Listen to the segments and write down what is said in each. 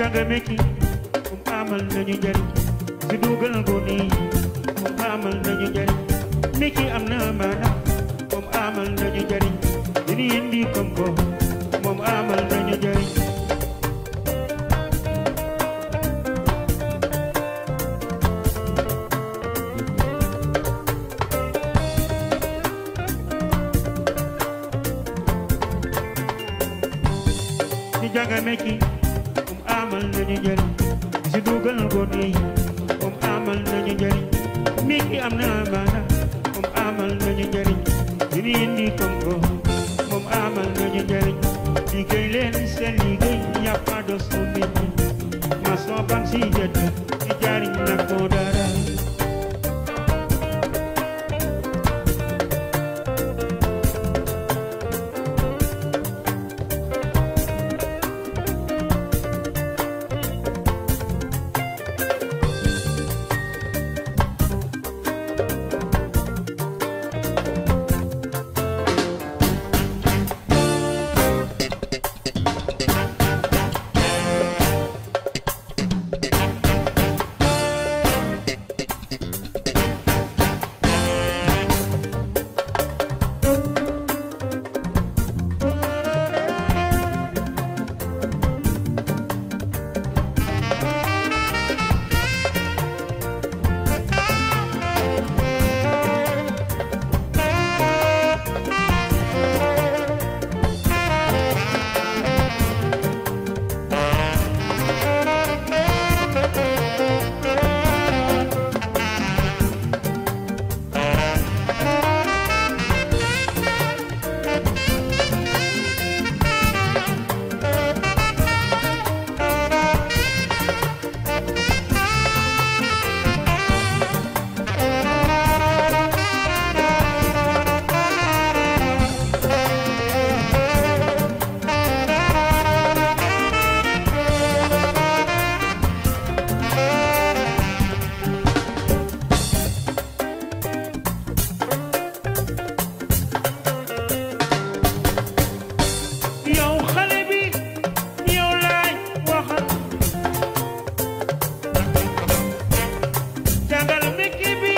jàng métti moom amal nañu njariñ si dugal gone yi moom amal nañu njariñ métti am na maana moom amal nañu njariñ dina indi koom-koom moom amal nañu njariñ si jàng métti moom amal nañu njariñ si dugal gone yi moom amal nañu njariñ métti am na maana moom amal nañu njariñ dina indi koom-koom moom amal nañu njariñ liggéey leen seen liggéey y a pas de sous-métier maçon bang si jët di jariñ na ko dara yow xale bi yow laay waxal jàngal métier bi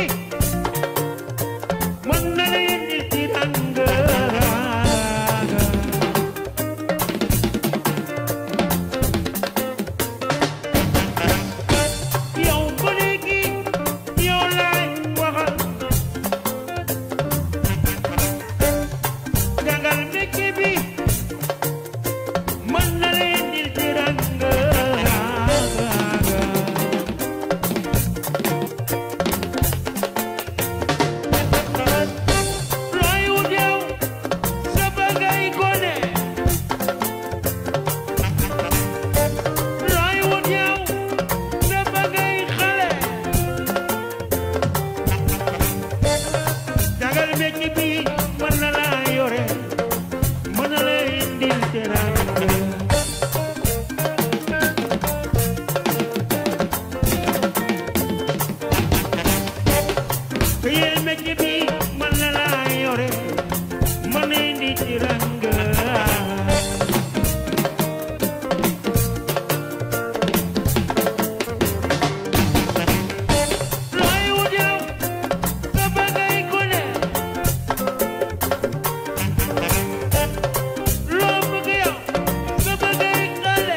mën na la indi tiranga yow ba léegi yow laay waxal jàngal métier bi mën na leen di tiranga looy wut yow sa bëggay gone looy wut yow sa bëggay xale jagal mecc bi mën na laa yore mën na la indil teraanga Yel mecc bi mën na laa yore mën na indi teraanga looy wut yow sa bëggay gone loo bëgg yow sa bëggay xale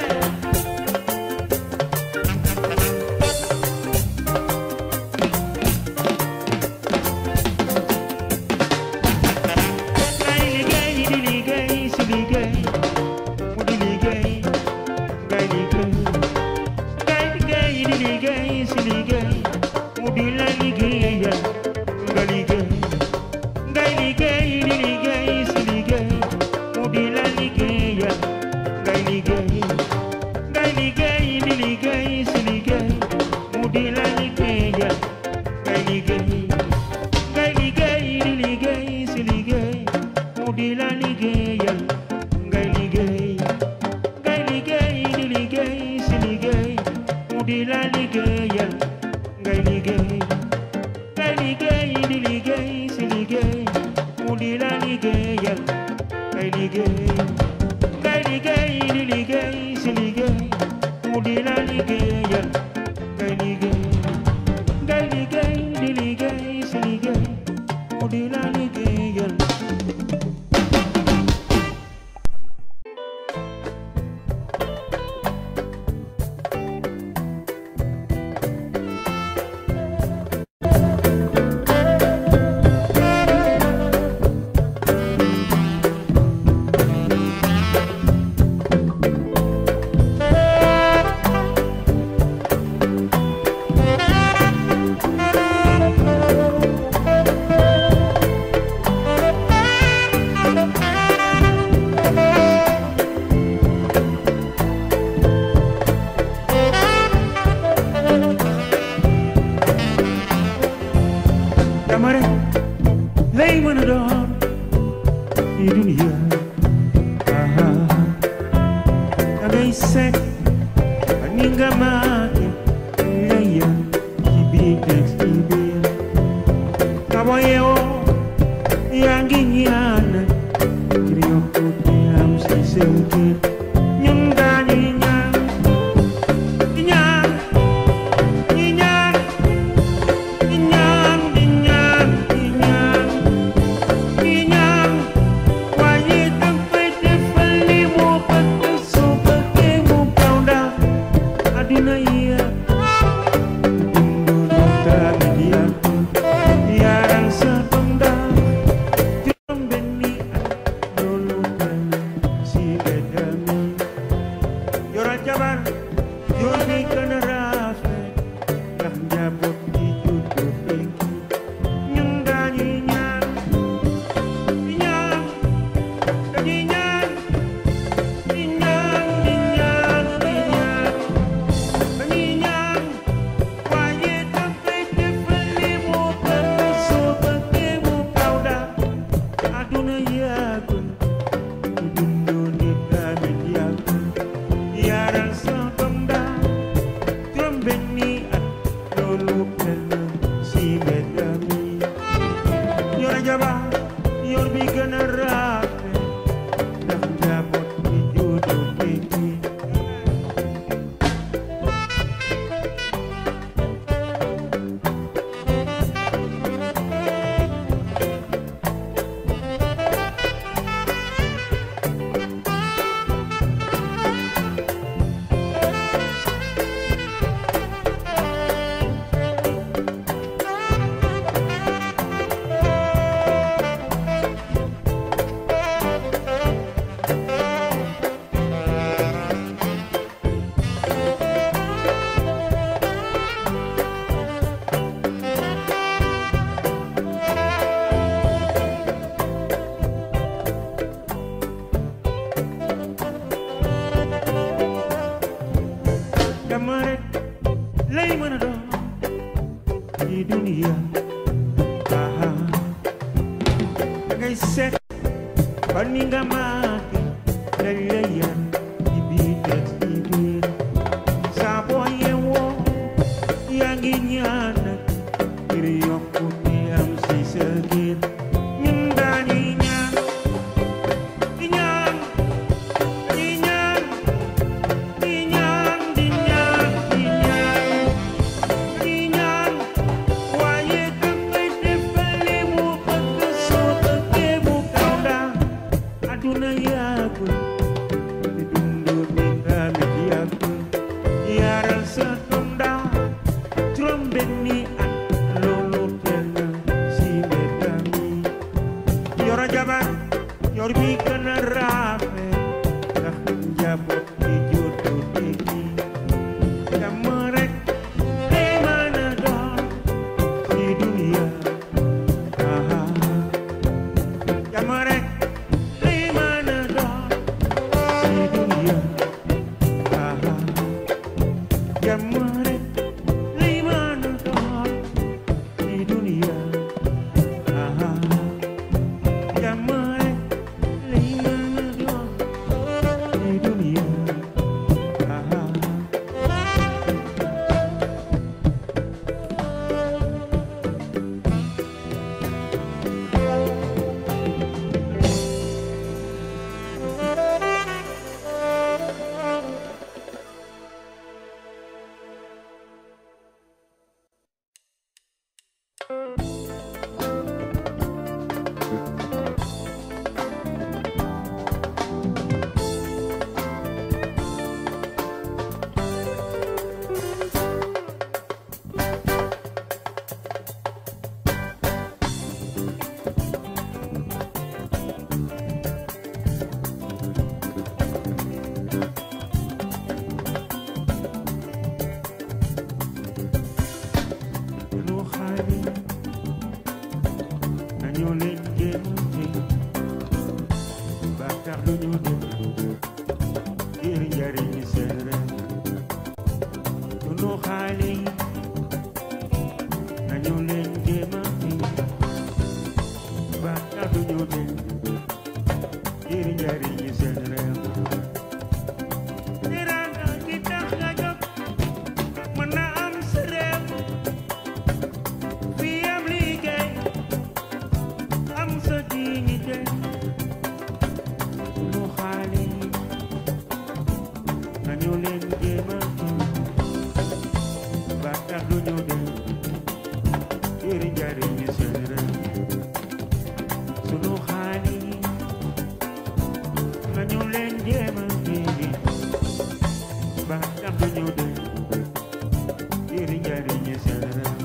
ngay liggéey di liggéey si liggéey mu di liggéey ngay liggéey ngay liggéey di liggéey si liggéey mu di la liggéeyal nga liggéey ngay liggéey di liggéey si liggéey mu di la liggéeyal ngay liggéey ngay liggéey di liggéey si liggéey mu di la liggéeyal ngay liggéey ngay liggéey di liggéey si liggéey mu di la liggéeyal ngay liggéey ngay liggéey di liggéey si liggéey mu di la liggéeyal ngay liggéey ngay liggéey di liggéey si liggéey mu di la liggéeyal ngay liggéey ngay liggéey di liggéey si liggéey mu di la liggéeyal ngay liggéey ngay liggéey di liggéey si liggéey mu di la liggéeyal dama rek lay mën a doon ci dunia aha da ngay seet ba ni nga maake lay yar ci biir teg ci biir ka boo yeewoo yaa ngi ñaan ngir yokkute am si seen kër ñun daañuy ñaan di ñaan di ñaan di ñaan di ñaan di ñaan di ñaan waaye dafay defal li mu bëgg soo bëggee mu kaw ndax àddina yi dundu lu tamit yàgg yaaral sa doom ndax juróom benni at loolu tënk si mbedd mi yoral jabar yor bi gën a rafet ndax njaboot gi juddu tekki ñun dañuy ñaan di ñaan dañuy ñaan di ñaan di ñaan di ñaan dañuy ñaan waaye dafay defal li mu bëgg soo bëggee mu kaw daal àdduna yàggul ku dundu nit tamit yàggul yaaral sa doom daal juróom benni at loolu kenn si mbedd mi yor jabar yor bi gën a rafet ndax njaboot bi juddu tekki dama rek lay mën a doon ci dunia aha da ngay seet ba ni nga maake lañ lay yar ci biir teg ci biir saa boo yeewoo yaa ngi ñaan ngir yokkute am si sa kër ñun dañuy ñaan di ñaan di ñaan di ñaan di ñaan di ñaan di ñaan waaye dafay defal li mu bëgg soo bëggee mu kaw daal àdduna yàggul te dundu bi tamit yàggul yaaral sa doom daal juróom benni at loolu teel na si mbedd mi yor jabar yor bi gën a rafet ndax njaboot bi juddu tekki jàmm rek lay mën a doon ci dunia aha jàmm rek lay mën a doon ci dunia aha jàmm rek lay mën a doon ci dunia aha jàmm rek lay xaale nañu leen jéemante ba tax du ñu dem ngir njariñ seen réew sunu xaale yi nañu leen jéemante ba tax du ñu dem ngir njariñ seen réew teraanga gi tax nga jóg mën na am sa réew fii am liggéey am sa dignité sunu xaale yi nañu leen jéema ba tax du ñu dem ngir njariñ seen réew sunu xaale yi nañu leen jéema ba tax du ñu dem ngir njariñ seen réew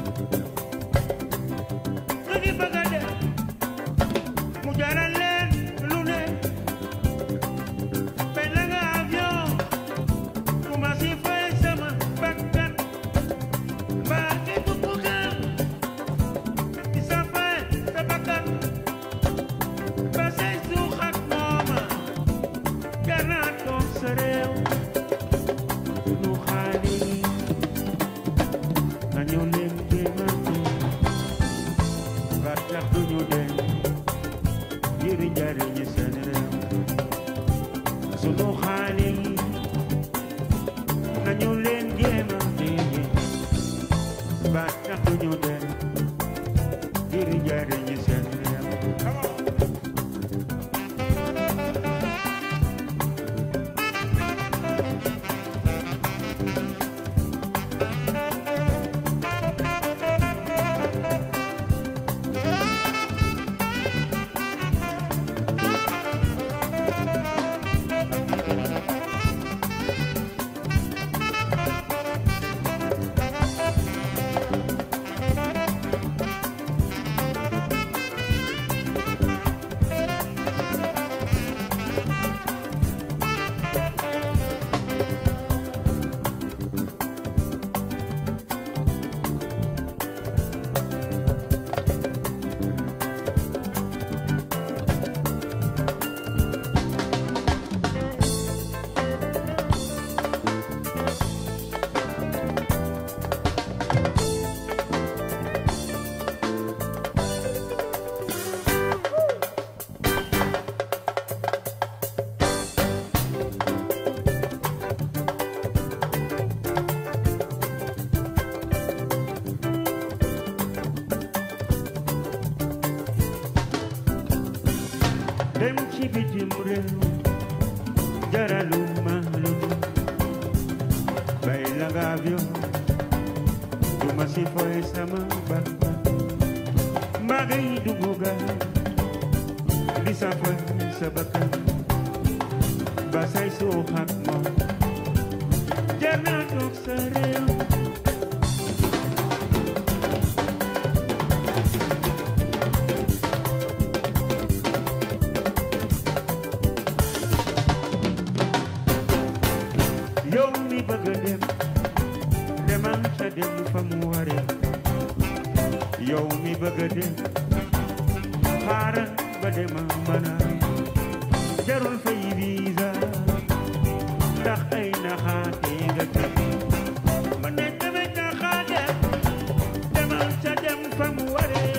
lu ñu bëgg a def mu jaral leen lu ne benn nga avion ku ma si fay sama bakkan mbaa ki bugg kër di sa fay sa bakkan ba say suux ak mooma jar naa toog sa réew sunu xaali nañu leen jéemante ba tax du ñu dem ngir njariñ seen réew sunu xaali nañu leen jéemante ba tax du ñu dem ngir njariñ seen réew dem ci bitim réew jaralu ma lu bay la nga avion du ma si foy sama bakkan mbaa ngay dugg gaal di sa foy sa bakkan ba say suux ak moom jar naa toog sa réew yow mi bëgg a dem demal ca dem fa mu waree yow mi bëgg a dem xaaral ba dema mën a jarul fay visa ndax ay naxaate nga teg ma ne tamit naxaate demal ca dem fa mu waree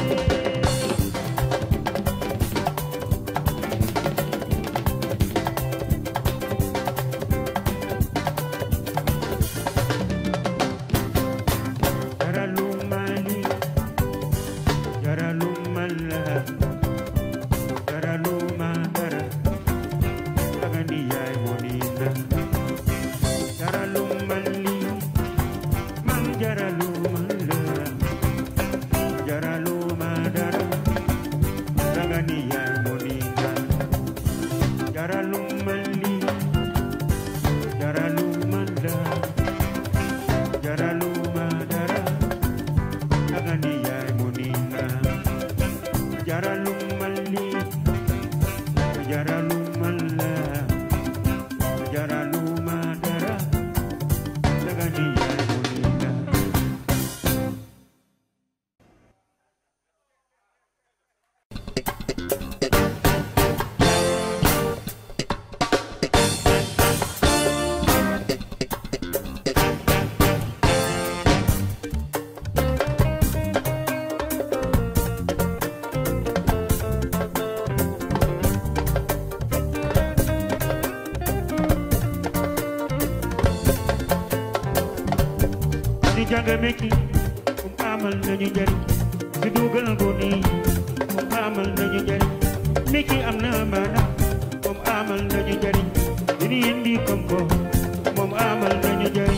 jaralu mali jaralu mala jaralu madara agandi yaay monina jaralu mali man jaralu mala jaralu madara agandi yaay monina jaralu mali jaralu mala jaralu madara agani yaay monina jaralu malli jaralu malla jaralu madara agani yaay monina jàng mekki moom amal nañu njariñ si dugal gone yi moom amal nañu njariñ mekki am na maana moom amal nañu njariñ dini indi koom-koom moom amal nañu njariñ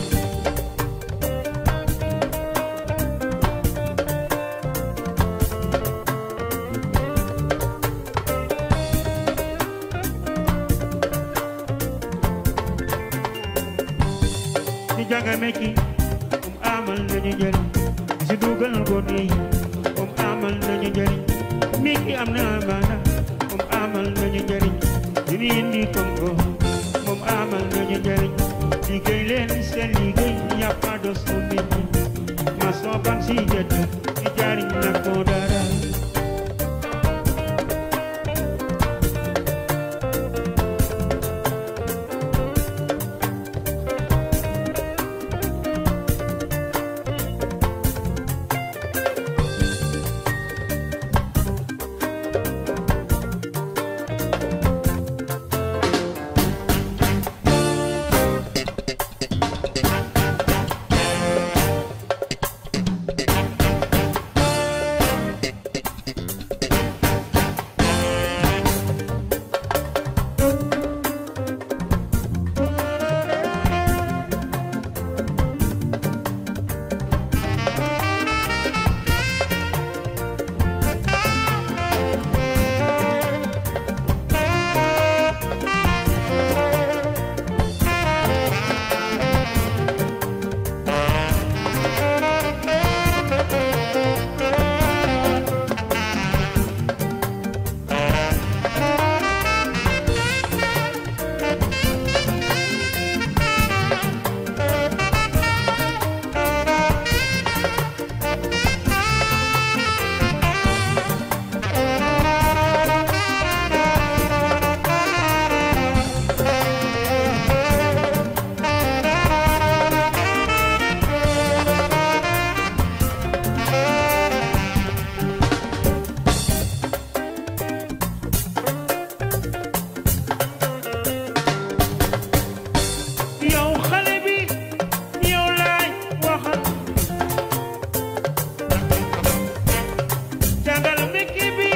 si jàng mekki moom amal nañu njariñ si dugal gone yi moom amal nañu njariñ mekki am na maana moom amal nañu njariñ dini indi koom-koom moom amal nañu njariñ liggéey leen seen liggéey y a pas de sous-métier maçon ban si jët di jariñ na ko dara yow xale bi yow laay waxal jàngal métier bi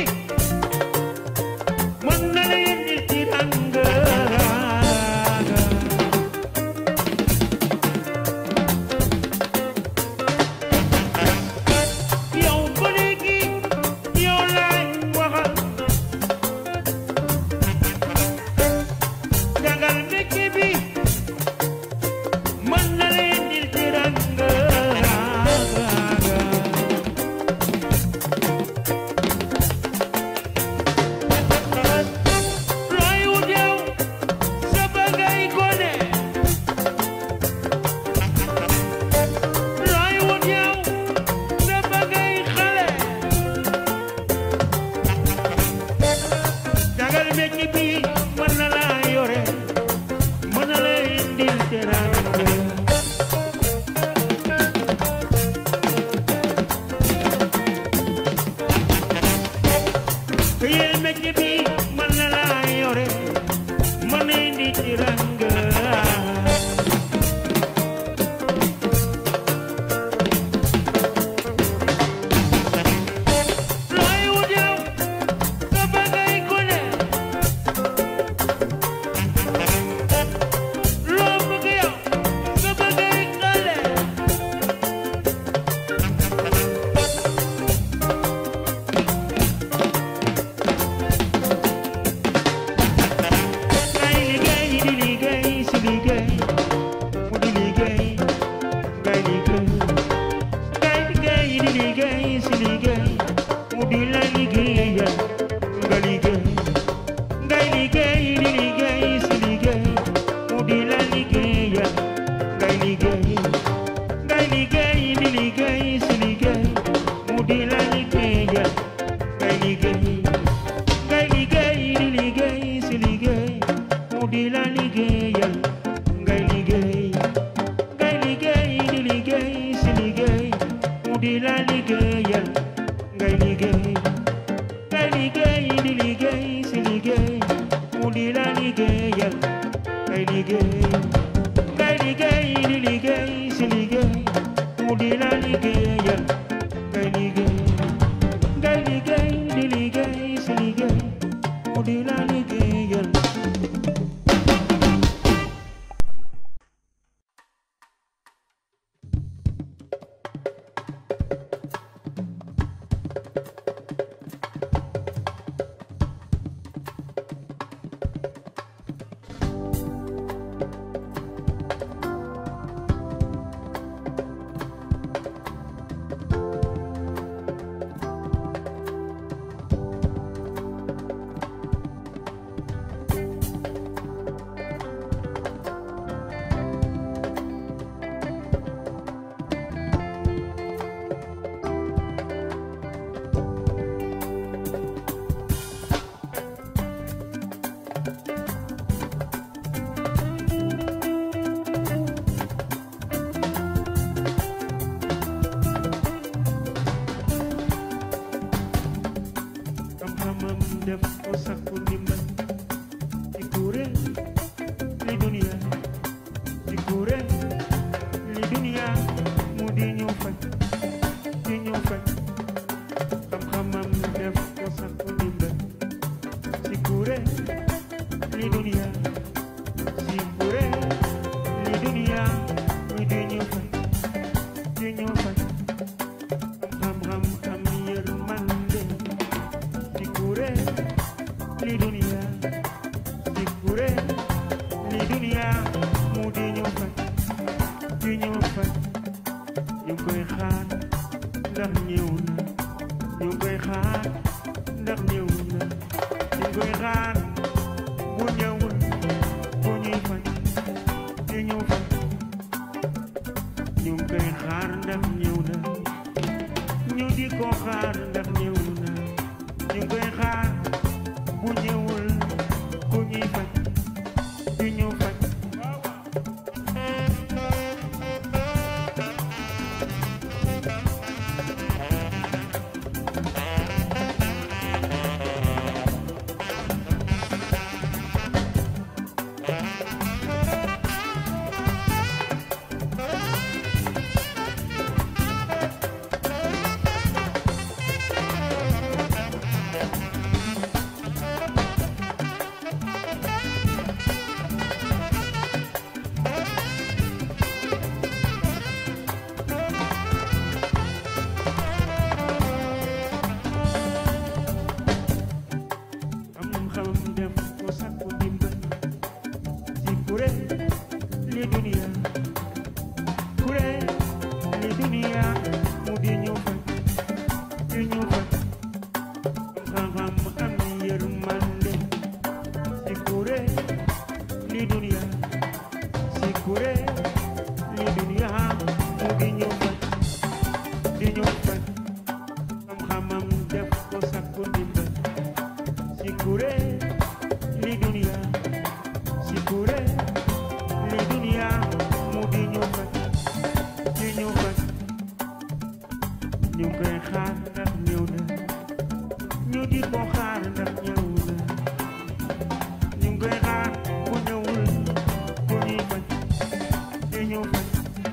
mën na la yëndil ci ranga yow ba léegi yow laay waxal jàngal métier bi mën na leen di tiranga looy wut yow sa bagay gone looy wut yow sa bagay xale jagal mecc bi mën na laa yore mën na la indil teraanga këyel mecc bi mën na laa yore mën na indi teraanga looy wut yow sa bagay gone loo bëgg yow sa bagay xale ngay liggéey di liggéey si liggéey mu di liggéey ngay liggéey ngay liggéey di liggéey si liggéey mu di la liggéeyal nga liggéey ngay liggéey di liggéey si liggéey mu di la liggéeyal ngay liggéey ngay liggéey di liggéey si liggéey mu di la liggéeyal ngay liggéey ngay liggéey di liggéey si liggéey mu di la liggéeyal ngay liggéey ngay liggéey di liggéey si liggéey mu di la liggéeyal ngay liggéey ngay liggéey di liggéey si liggéey mu di la liggéeyal ngay liggéey ngay liggéey di liggéey si liggéey mu di la liggéeyal ngay liggéey ngay liggéey di liggéey si liggéey mu di la liggéeyal xam-xamam def ko sakku ndimbal ci kuréel li duniya ci kuréel li duniya mu di ñu faj di ñu faj xam-xamam def ko sakku ndimbal ci kuréel li duniya ci kuréel li duniya mu di ñu faj di ñu faj xam-xam am yërmande ci kuréel li duniya ci kuréel li duniya mu di ñu faj di ñu faj ñu koy xaar ndax ñëw na ñu koy xaar ndax ñëw na ñu koy xaar bu ñëwul bu ñuy faj di ñu faj ñu koy xaar ndax ñëw na ñu di ko xaar ndax ñëw na ñu koy xaar bu ñëwul ku ñuy faj di ñu faj am xam def ko sakku dimbal ci kuréel li duniya kuréel li duniya mu di ñu faj di ñu faj xam-xam am yërmande ci kuréel li duniya ci kuréel li duniya mu di ñu faj di ñu faj xam-xamam def ko sakku dimbal ci kuréel li duniya ci kuréel li duniya mu di ñu faj di ñu faj ñu koy xaar ndax ñëw na ñu di ko xaar ndax ñëw na ñu koy xaar bu ñëwul bu ñuy faj di ñu faj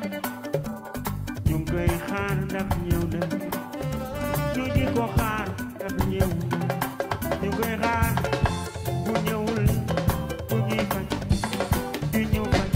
ñu koy xaar ndax ñëw na ñu di ko xaar ndax ñëw na ñu koy xaar bu ñëwul bu ñuy faj di ñu faj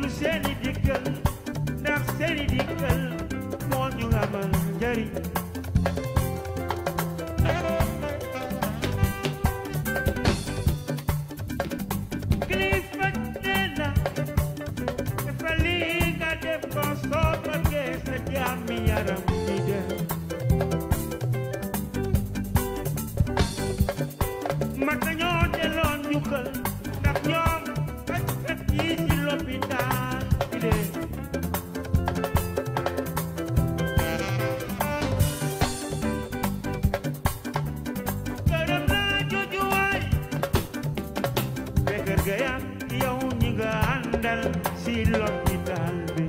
seeni dikkal ndax seeni dikkal moo ñu amal njariñ kilifa nee na dafa lii nga def ko soo bëggee sa jàmmi yaram di dem mag nañoo delloo njukkal ndax ñoom fajkat yi ci lopitaan bi de gërëm naa jooju waay Bekër ga yam yow ñi nga àndal ci lopitaan bi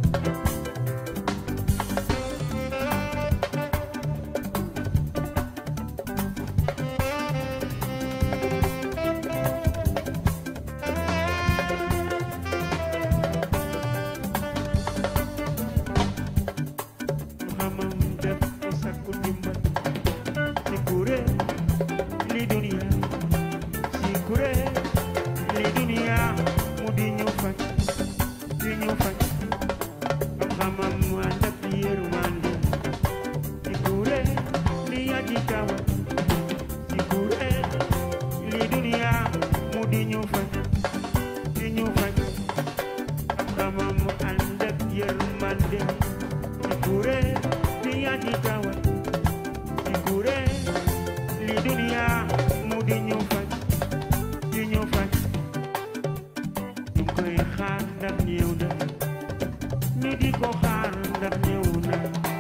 xamam def ko sakku dimbal ci kuréel li duniya ci kuréel li duniya mu di ñu faj di ñu faj xam-xamam mu ànd ak yërmande ci kuréel li aji kawa ci kuréel li duniya mu di ñu faj di ñu faj xam-xamam mu ànd ak yërmande ci kuréel li aji kawa ci kuréel li duniya mu di ñu faj di ñu faj ñu koy xaar ndax ñëw na ñu di ko xaar ndax ñëw na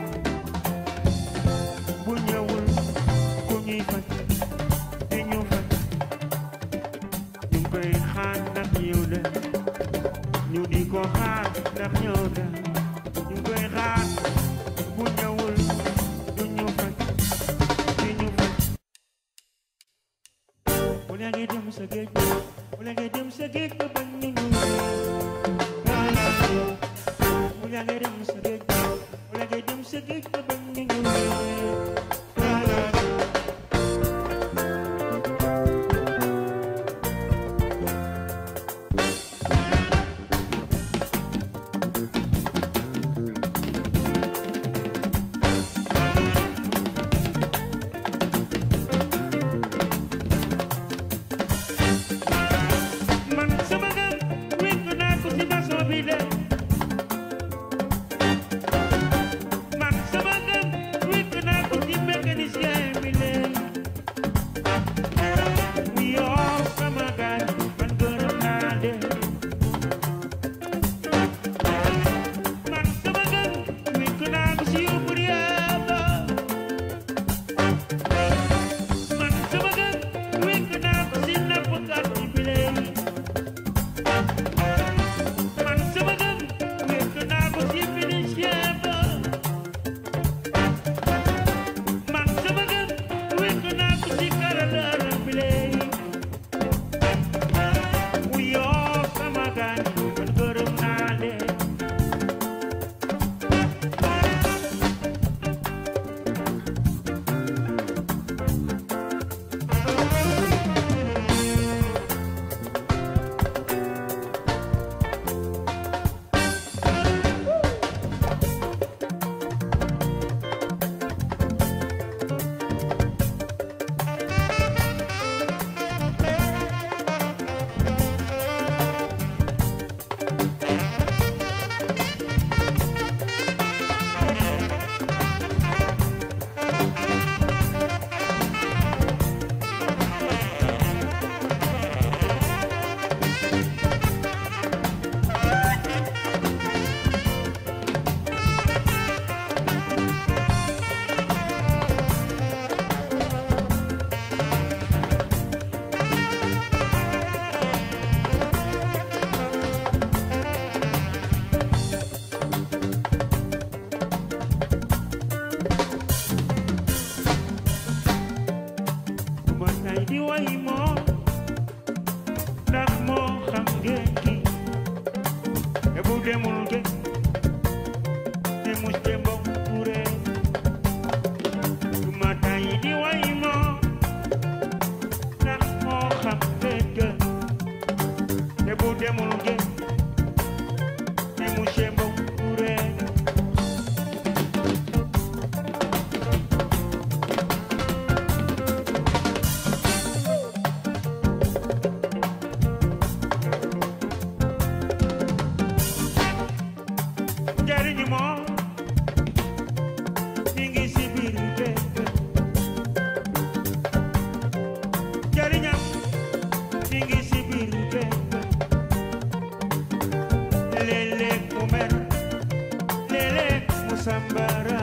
bu ñëwul ku ñuy faj di ñu faj ñu koy xaar ndax ñëw na ñu di ko xaar ndax ñëw na ñu koy xaar bu ñëwul du ñu faj di ñu faj wala ngay dem sa géej wala ngay dem sa géej ba bañ ñu ñu wala ngay dem sa géej wala ngay dem sa géej ba bañ ñu ñu man sama gëm wékk naa ko ci maçon bi de man sama gëm wékk naa ko ci mécanicien bi de mu yor sama gaal man gërëm naa de man sama gëm wékk naa ko ci ouvrier ba man sama gëm wékk naa ko ci nappkat bi de man sama gëm wékk naa ko ci mécanicien ba man sama gëm wékk naa ko ci carreleur bi léegi mu yoo sama gaañ man gërëm naa leen ma tay di way moo ndax moo xam ngeen ki te bu demul ge te mus te mbokk ture ma tay di way moo ndax moo xam ngeen ke te bu demul ge Ani monsieur Mbow Touré njariñu moom mi ngi si biir géej njariñam mi ngi si biir géej léeg-léeg mu mer léeg-léeg mu sambara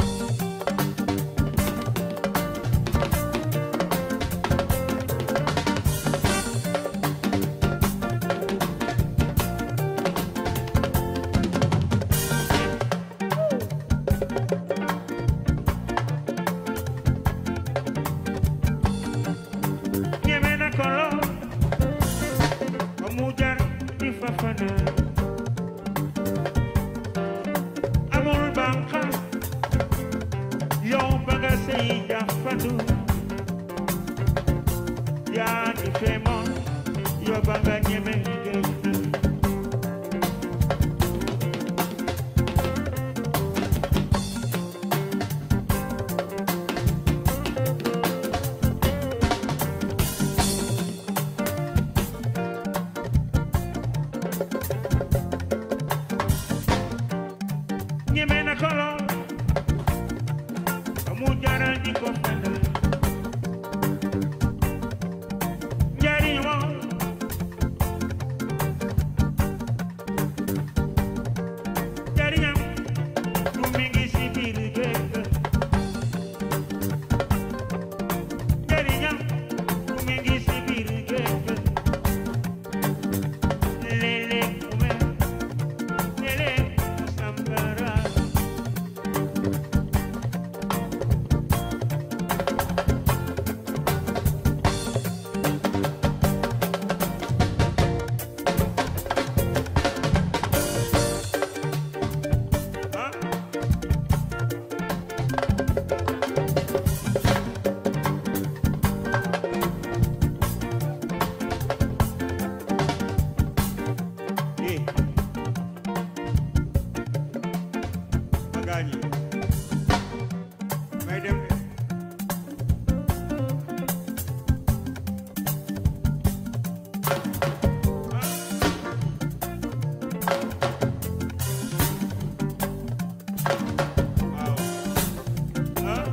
ñeme na ko lool ba mu jar di fafana amul bànqaas yow ba nga sey jafandu yaa ngi feemoon yow ba nga ñeme géej gi ñeme na ko lool ba mu jaral di ko fana njariñ moom njariñam du mi ngi si biir géej ga njariñam du mi ngi si biir géej ga léeg-léeg mu mer léeg-léeg mu sambara ah eh ma gaañi may dem de waaw ah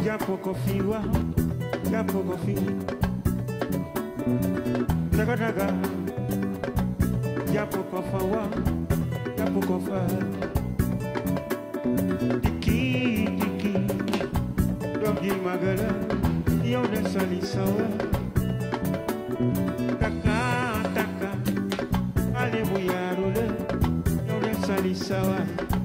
jàpp ko fi waaw jàpp ko fi daga daga jàpp ko fa waaw jàpp ko fa dikki dikki doom ji magala yow de sali sawa taka taka ale bu yaaru la yow de sali sawa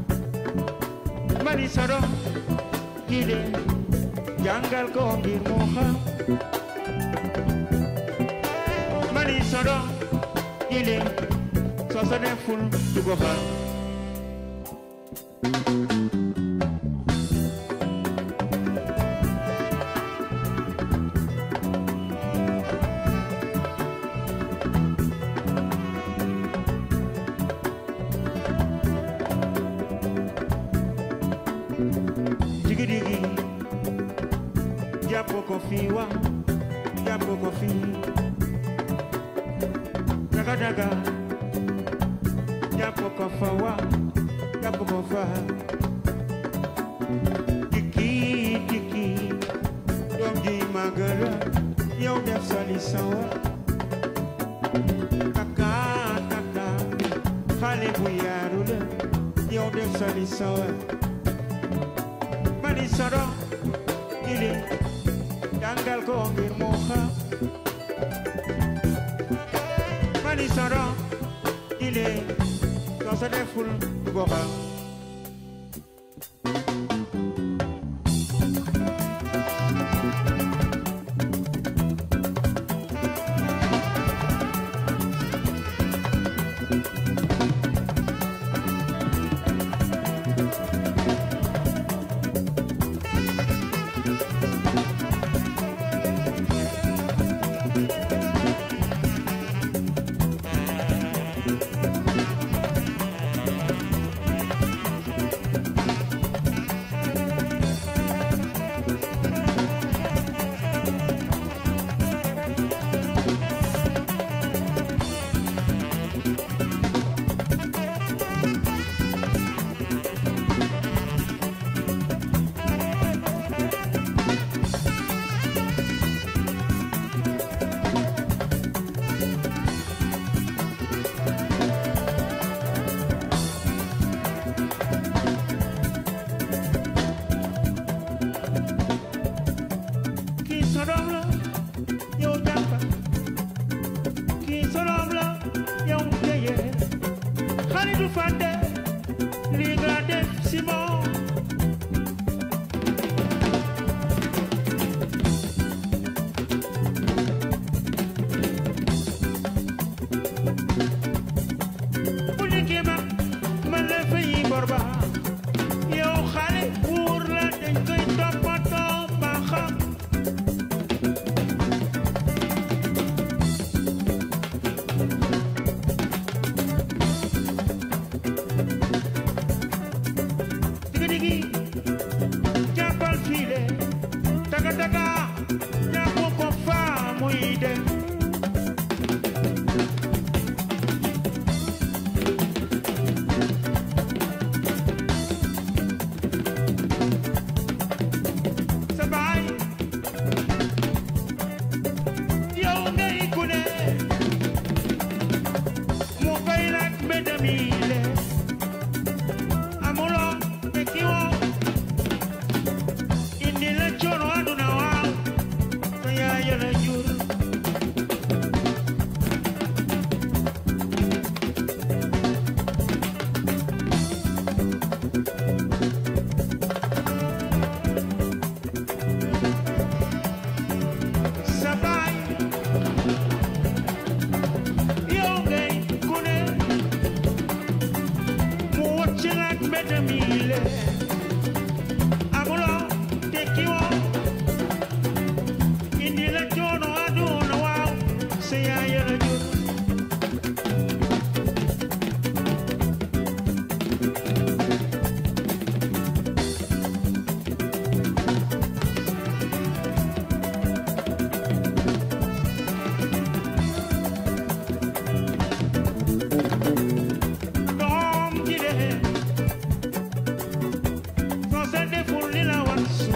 mani sado kile jàngal ko ngir mu xam mani sado kile soo sa deful du ko xam digi digi jàpp ko fi wa jàpp ko fi daga daga jàpp ko fa wa jàpp ko fa dikki dikki doom ji magala yow def sali sawa kaka kaka xale bu yaaru la yow def sali sawa mani soro ili jàngal ko ngir mu xam mani soro ili soo sa deful du ko xam kii sodoom la yow jàmba kii sodoom la yow jëye xale du fàtte lii nga def si moom bu nekkee ma man la fay bor ba yow xale wuur la dañ koy toppatoo ba xam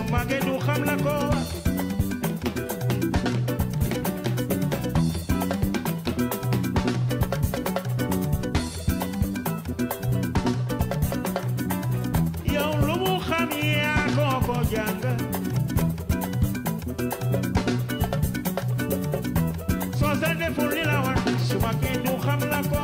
màggee du xam la ko wax yow lu mu xam yaa ko ko jàng soo sa deful li la war su màggee du xam la ko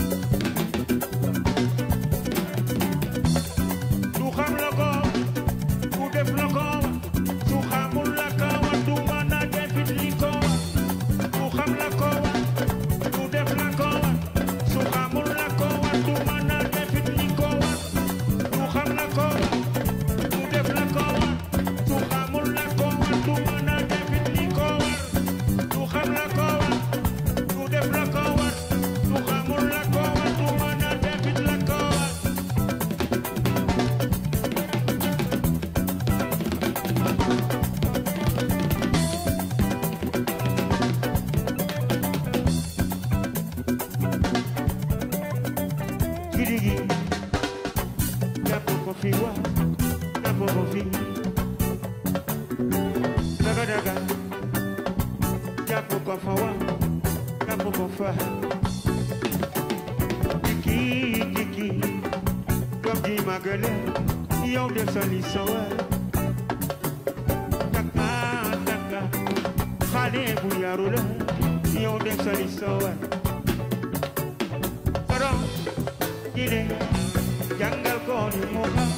du xam la ko du def la ko su xamul la ko du mën a defit li ko du xam la ko du def la ko su xamul la ko du mën a defit li ko du xam la ko du def la ko su xamul la ko du mën a defit li ko du xam la ko du def la ko du xamul la ko du mën a defit la ko Girigi, jàpp ko fi wa, jàpp ko fi. Daga daga, jàpp ko fa wa, jàpp ko fa. Diki diki, doom ji magale, yow def sa li sa wa. Taka taka, xale bu yaru la, yow def sa li sa wa. Soro, jile, jàngal ko ni mu xam.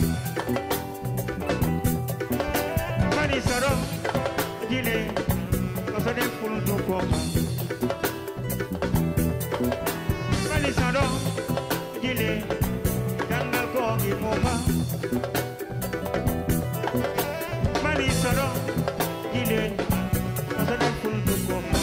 Mani soro, jile, ko sa deful du ko xam. Mani soro, jile, jàngal ko ni mu xam. Mani soro, jile, ko sa deful du ko xam.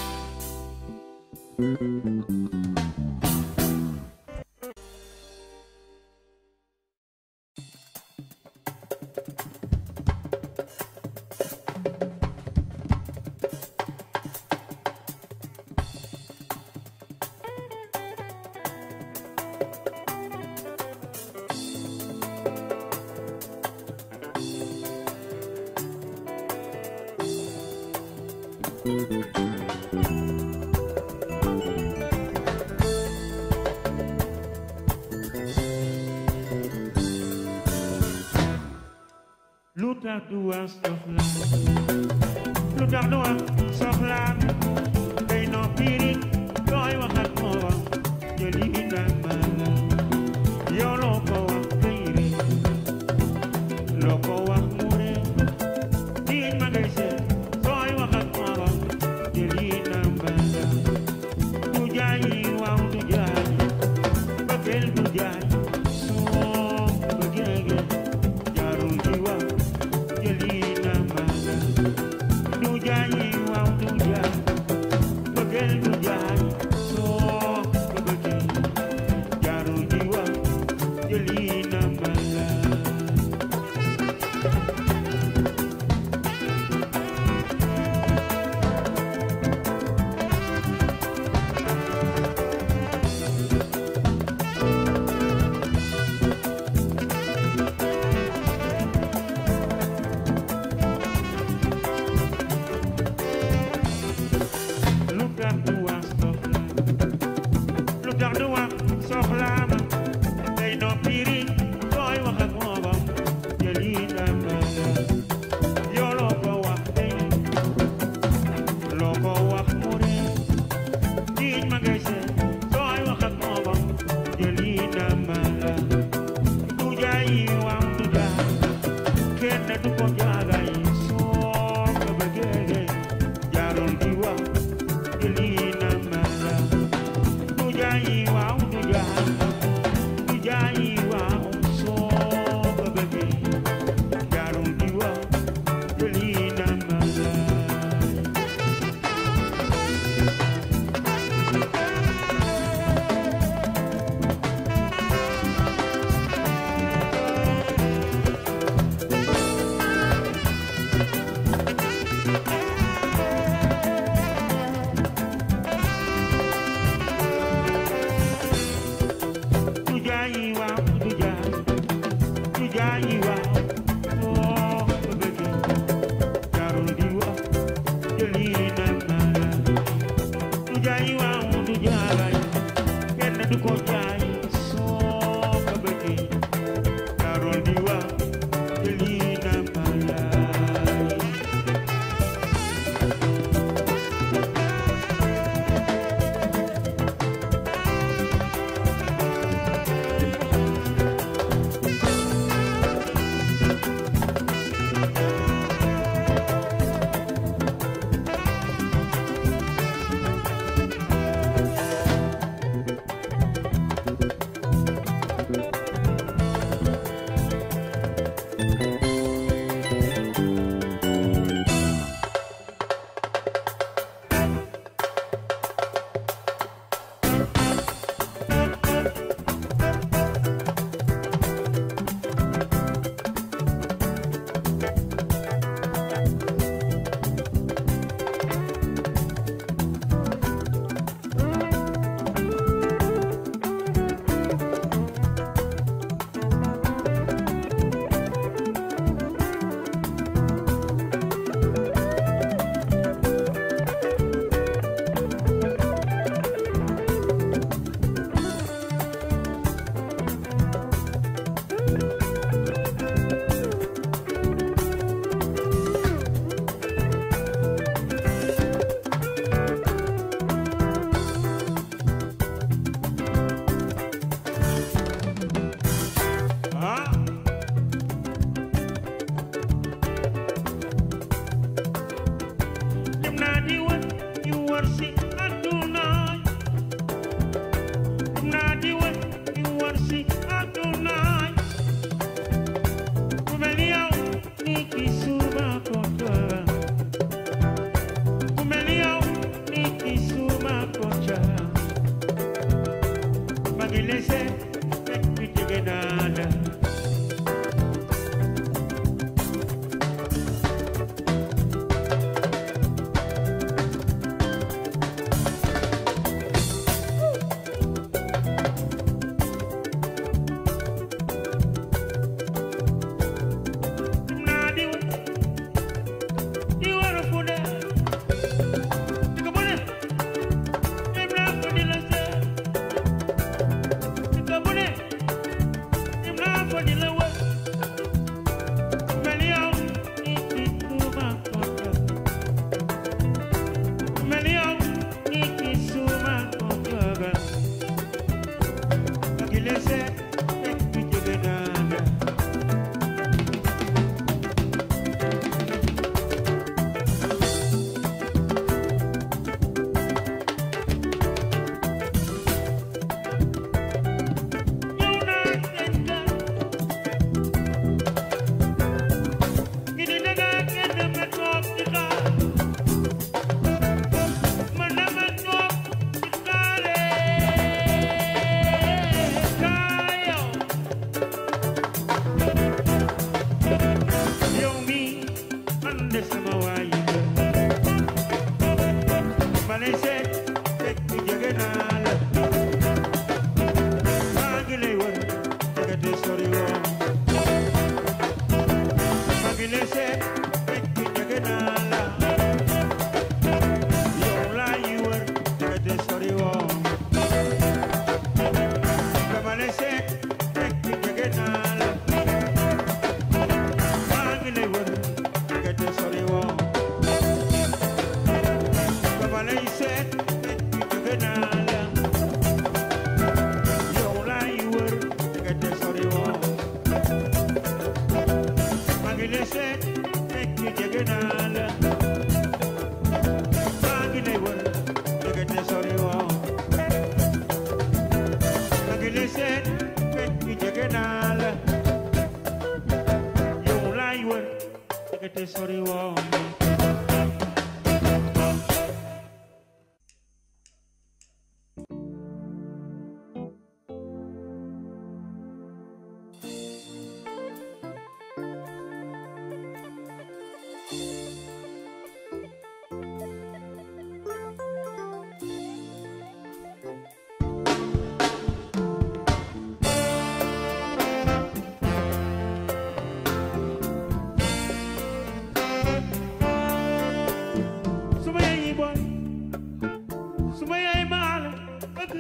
lu tax du wax soxla lu tax du wax soxla day noppi rek looy wax ak moom jëli indaan mala yow loo ko wax day rek loo ko wax mu rek diñ ma ngay seet sooy wax ak moom jëli indaan mala du jaayi waaw du jaayi bëggeel du jaayi soo bëggee jaarul di wax jëli na mala du jaayi waaw du jaay bëggeel du jaay soo ko bëggee jaarul di wax jëli na mala lu tax du wax soxla lu tax du wax soxla ma day noppi rek sooy wax ak moom jëli na mala yow loo ko wax day loo ko wax mu ne diñ ma ngay seet sooy wax ak moom jëli na mala du jaayi waaw du jaay kenn du ko jaagay soo ko bëggee jaarul di wax jëli na mala du jaayi waaw du jaay du jaayi waaw soo ko bëggee jaarul di wax jëli na mala seet fekk jege naa la yow laay wër ndekete sori woo dama lay seet fekk jege naa la maa ngi lay wër ndekete sori woo dama lay seet fekk jege naa la yow laay wër ndekete sori woo maa ngi lay seet fekk jege naa la maa ngi lay wër ndekete sori woo maa ngi lay seet fekk jege naa la yow laay wër ndekete sori woo suma yaay yi boy suma yaay maa la bëgg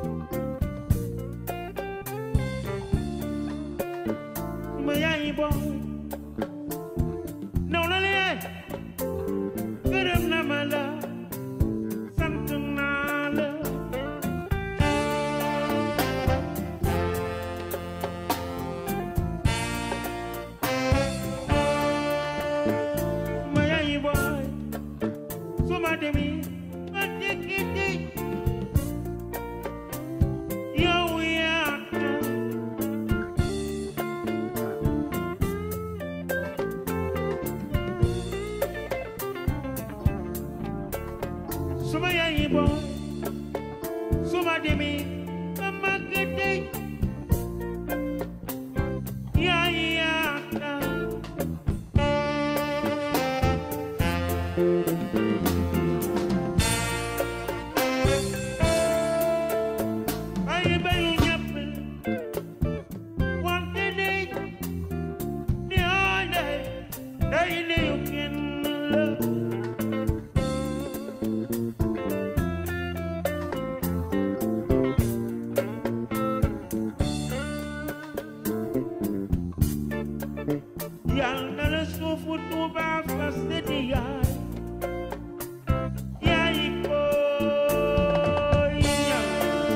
suma yaay yi boy naw na leen gërëm na ma la sant naa la suma yaay yi boy suma demi ma dikkiti yow yaa suma yaay yi boy suma demi ma màggati yaay yaa ay bayu ñëpp wante day di oone day liyu kenn la yal na la suufu Tuuba fas di yaay yaay koy ñaan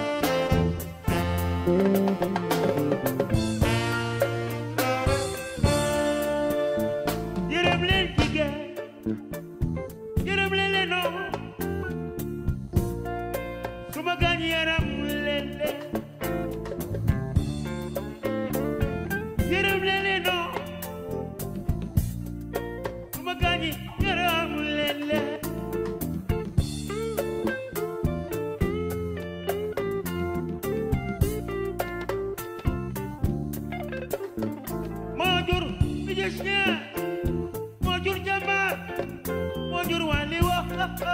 yërëm leen jigéen yërëm leen leen noo su ma gaañ yaram leen leen yërëm leen leen noo su ma gaañ yaram leen leen moo jur musicien moo jur jàmbaar moo jur wàlli wax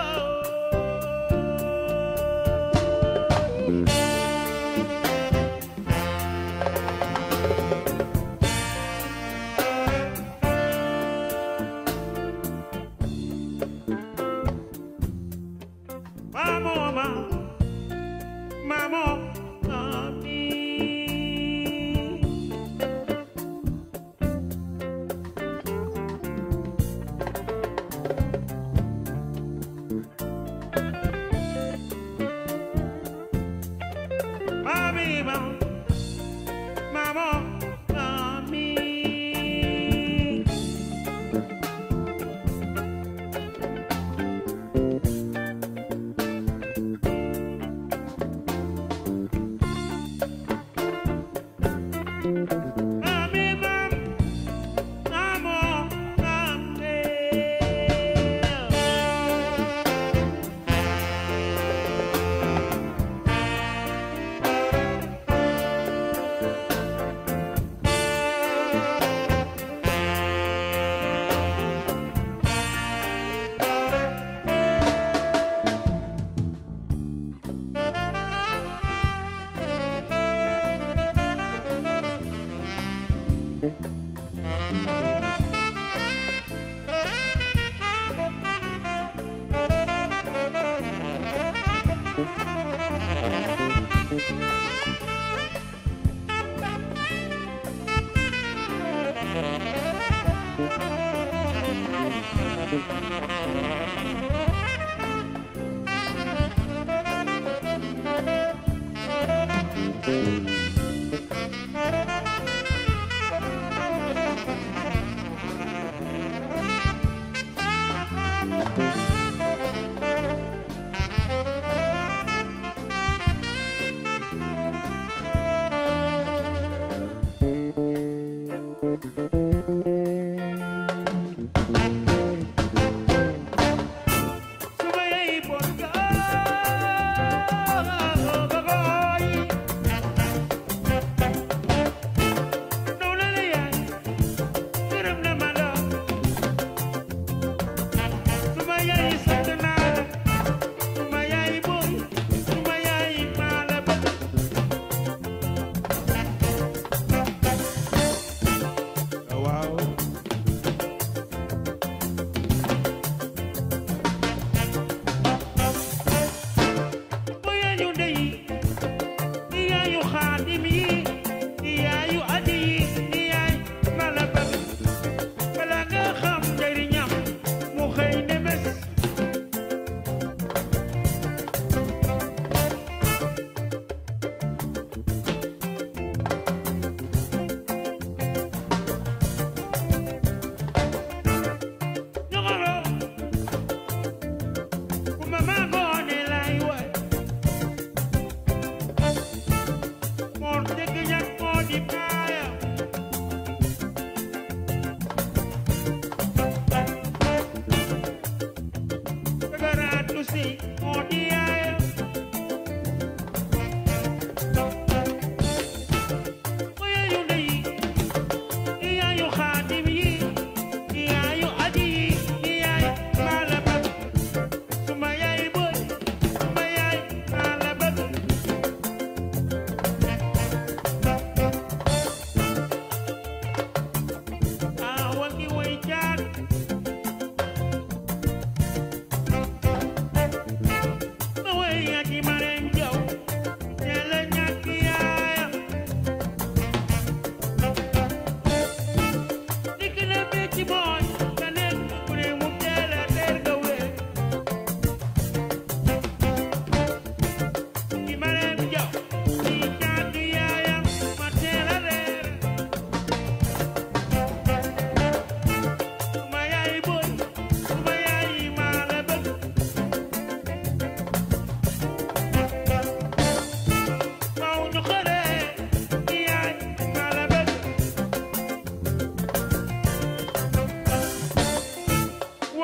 Maamo ma Maamo mami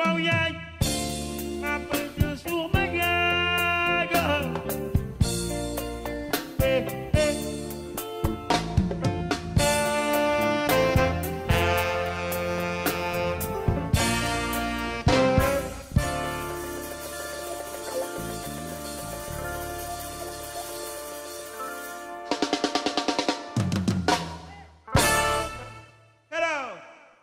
waaw yaay ma bëgg suma yaay eh eh hello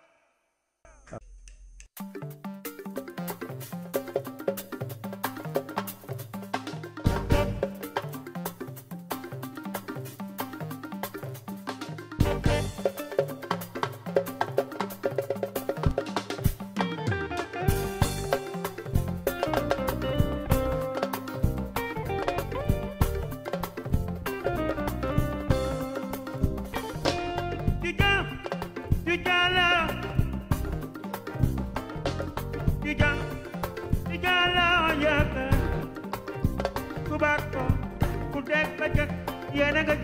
Tiga, tiga lah. Tiga, tiga lah ya kan. Kubako, kudek bajak, ya naga.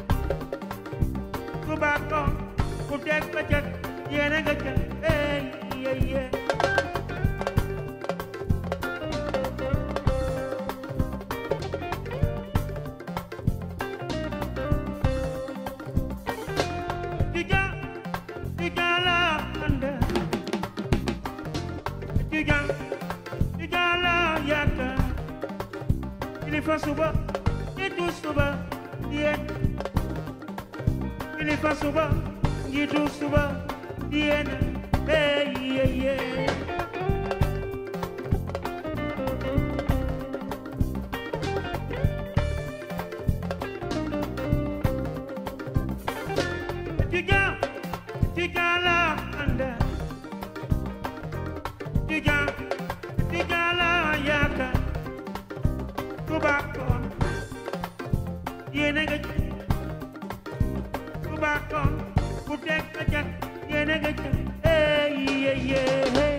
Kubako, kudek bajak, ya naga. Eh, yeah, yeah. Tiga, tiga lah anda. Tiga, tiga lah ya kan. Ini fasuba, itu suba, dia. Ini fasuba, itu suba, dia. Hey, yeah, yeah. Tiga, tiga lah anda. Tiga, tiga lah ya kan. Kubakon, yene gaj. Kubakon, kudek gajak, yene gaj. Hey, yeah, yeah, hey.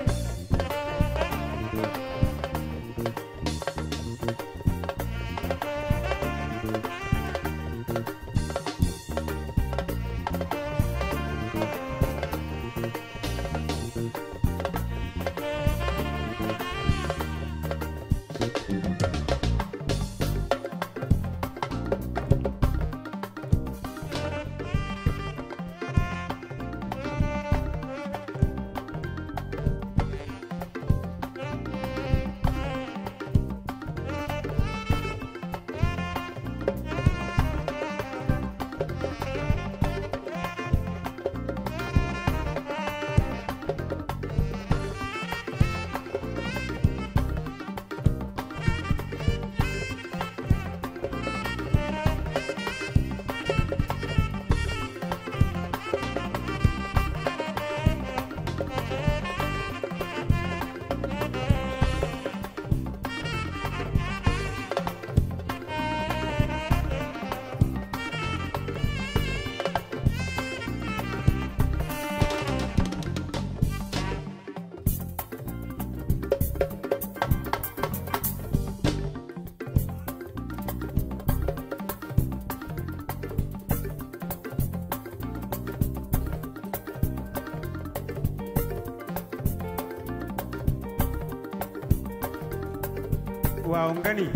waaw nga ni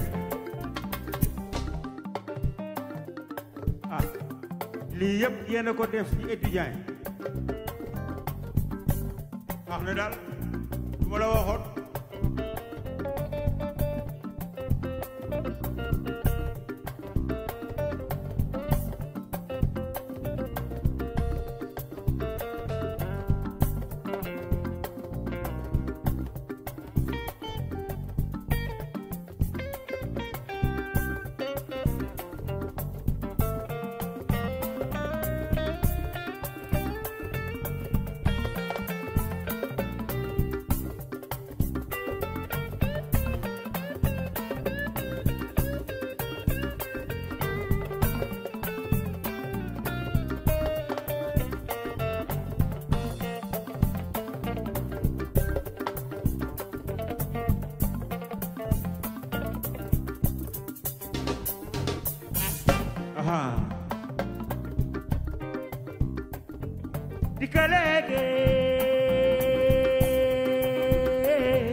ah lii yëpp yéen a ko def ci étudiant yi wax na daal lu ma la waxoon Aha. Dikalege.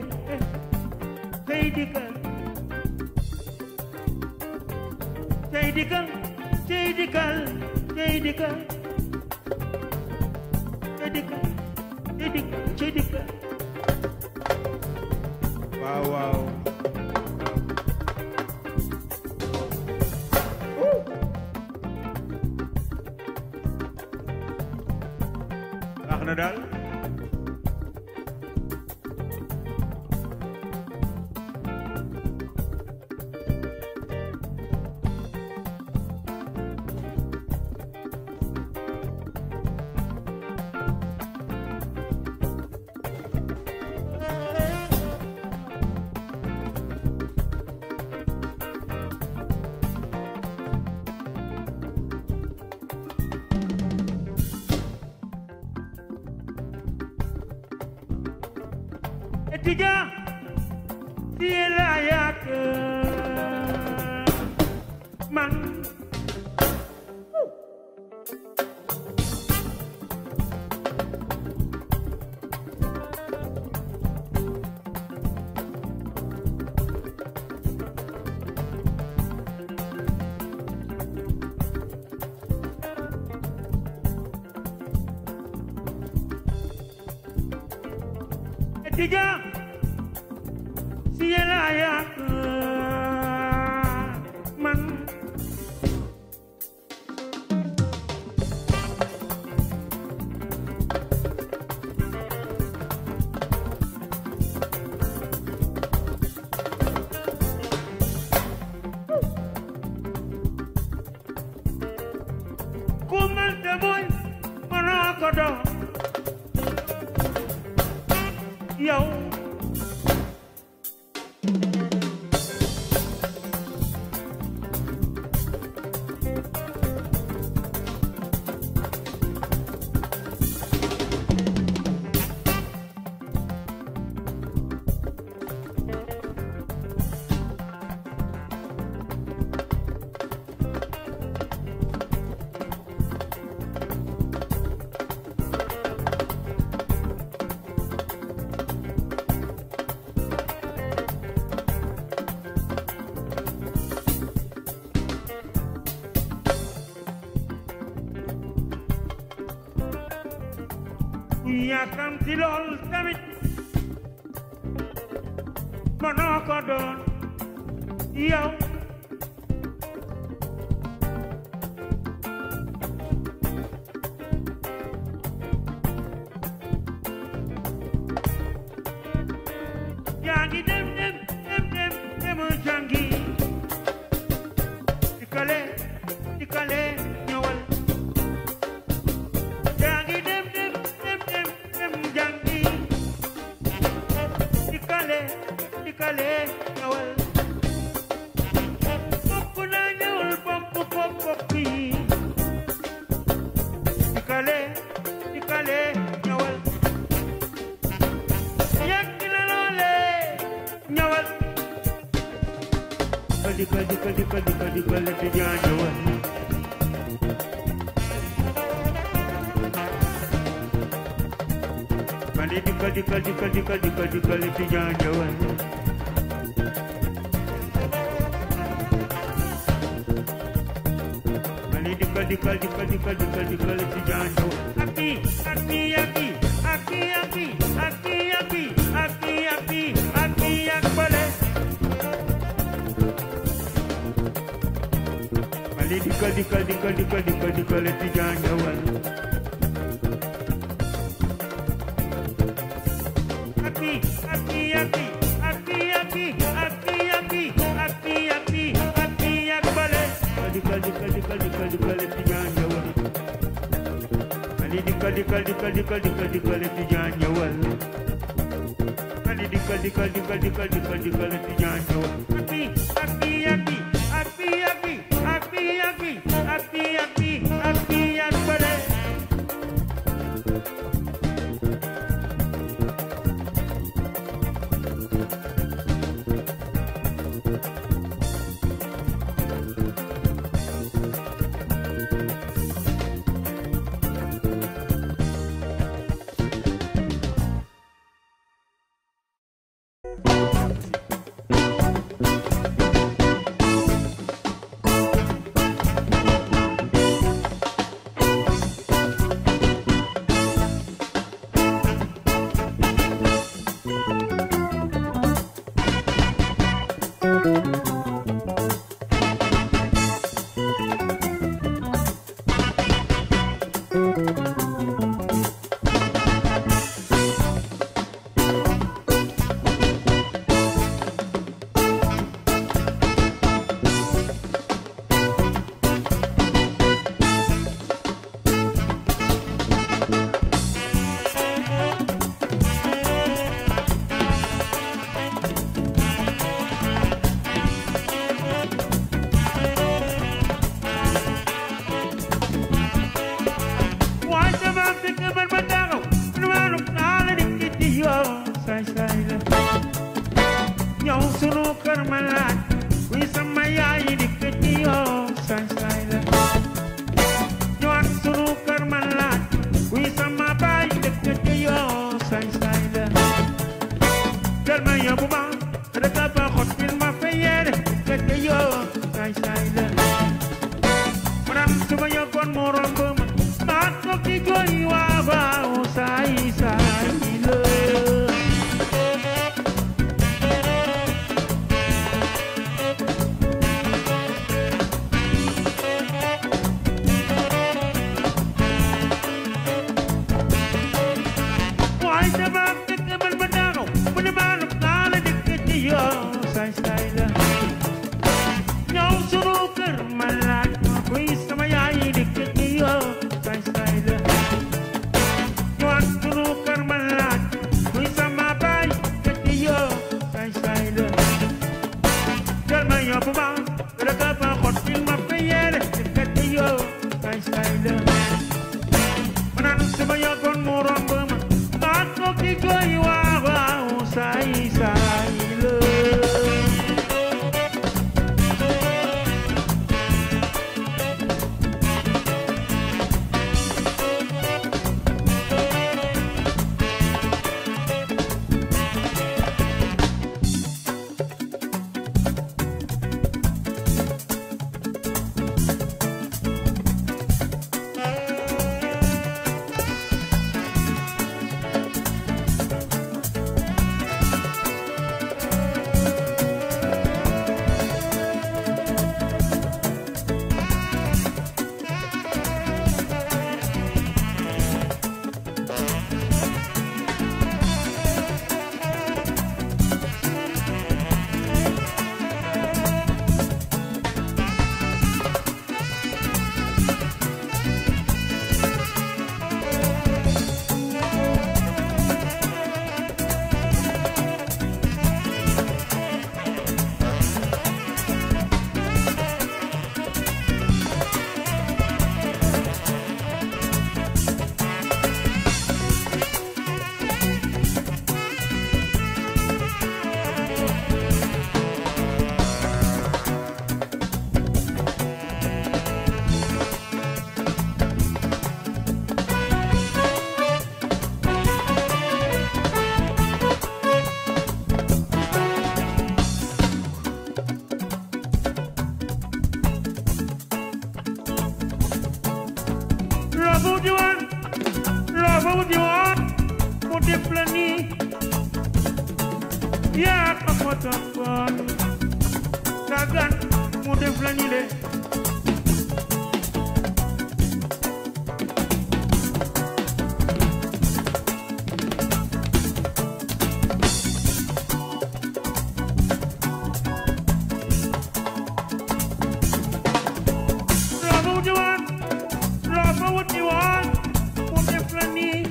dikal cey dikal cey dikal cey dikal cey dikal cey dikal waaw waaw baax na daal étudiant si la yàq man étudiant si la yàq man ku mënta muñ mënoo ko doon yow yàkkamti lool tamit mënoo ko doon yow yaa ngi dem dem dem dem demu jàngi dikale dikale ñëwal yaa ngi dem dem dem dem dem jàngi dikale dikale ñëwal bokk na ñëwal bokk bokk bokk yi dikale dikale ñëwal yàgg na loole ñëwal dikal dikal dikal dikal dikal ti ñaa ñëwal Mali dikal dikal dikal dikal dikal dikal ti ñaa ñëwal Mali dikal dikal dikal dikal dikal dikal ti ñaa ñëwal Aki aki aki aki aki aki aki aki aki aki ak bale Mali dikal dikal dikal dikal dikal dikal ti ñaa ñëwal Aki aki aki aki aki aki aki aki aki aki ak bale dikal dikal dikal dikal dikal ti ñaa ñëwal Mali dikal dikal dikal dikal dikal dikal ti ñaa ñëwal Mali dikal dikal dikal dikal dikal dikal ti ñaa ñëwal Aki aki aki aki aki aki aki aki aki aki ak bale saay saay la ñëw sunu kër ma laaj kuy sama yaay dikk ci yoo saay saay la ñëwaat sunu kër ma laaj kuy sama baay dikk ci yoo saay saay la jël ma yóbbu ma rek a ba xottil ma fa yére dikk ci yoo saay saay la maanaam su ma yëgoon mu romb ma maa toog di jooy waa waaw saay saay la waaye dama fekk man ba daanu mu ne maa lu naa la dikk ci yoo saay saay la ñëw sunu kër ma laaj ma kuy sama yaay dikk ci yoo saay saay la ñëwaat sunu kër ma laaj kuy sama baay dikk ci yoo saay saay la jël ma yóbbu ma rek a ba xottil ma fa yére dikk ci yoo saay saay la manan sama yàggoon mu romb ma maa toog di jooy waa waaw saay saay la loo di woon loo di woon mu def la nii yaa ko ko toppoon sagan mu def la nii de loo di woon loo di woon mu def la nii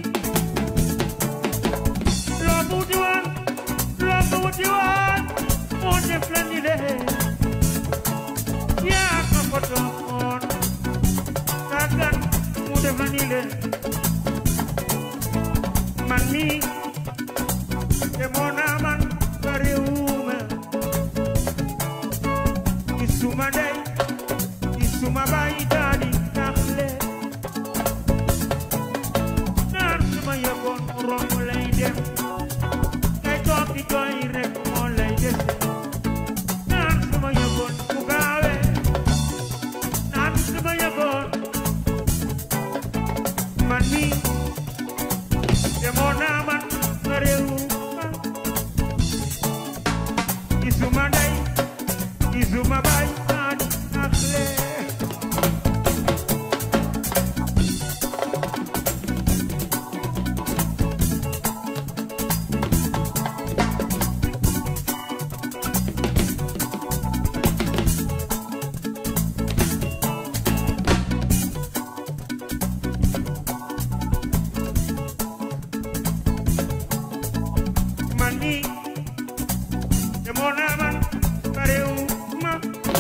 loo di woon loo di woon mu def la nii de yaa ko ko toppoon sagan mu def la nii de man mii demoon naa man ba réewuma gisuma ndey gisuma baay daal di taxle naan suma yëgoon mu romb lay dem ngay toog di jooy rek moo lay dese naan suma yëgoon mu gaawe naan suma yëgoon man mi demoon naa man ba réewuma gisuma ndey gisuma baay daal di taxle man mi demoon naa man ba réewuma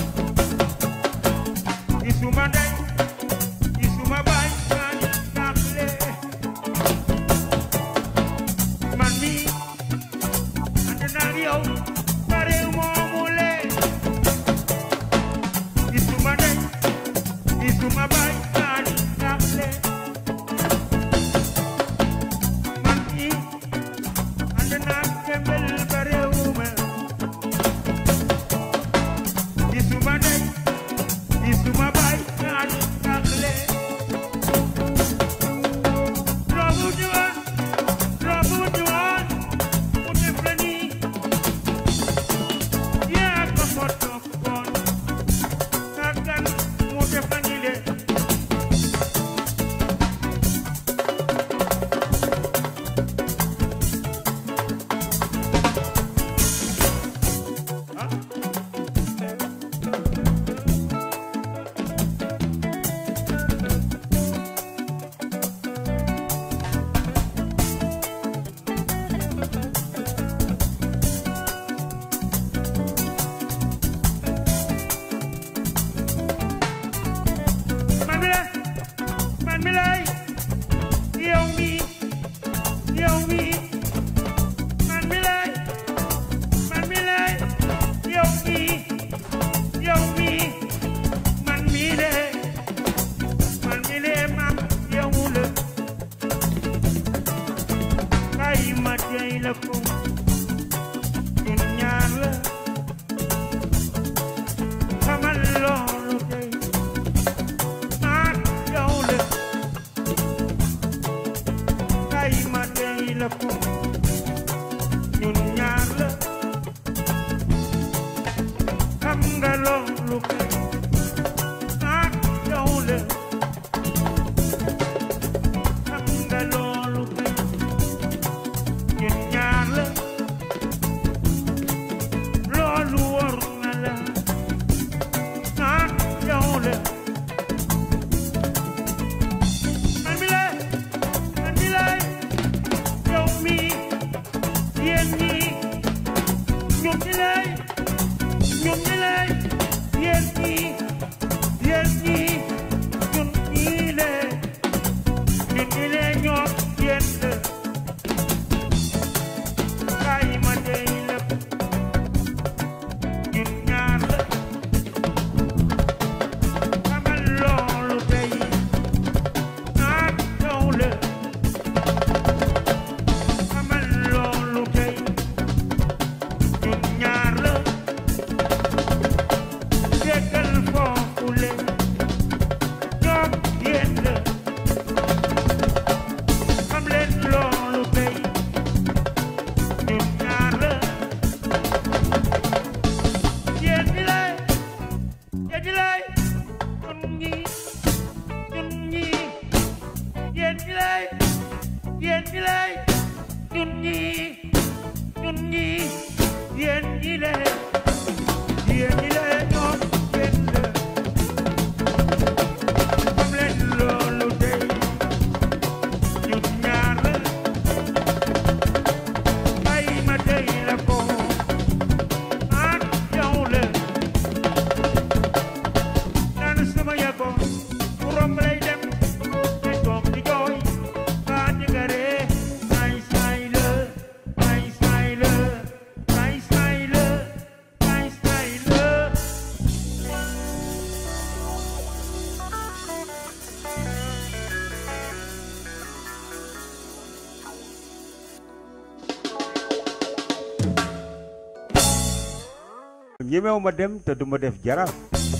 gisuma ndey gisuma baay maa ngi jaaxle man mi ñemewu ma dem te du ma def jaraaf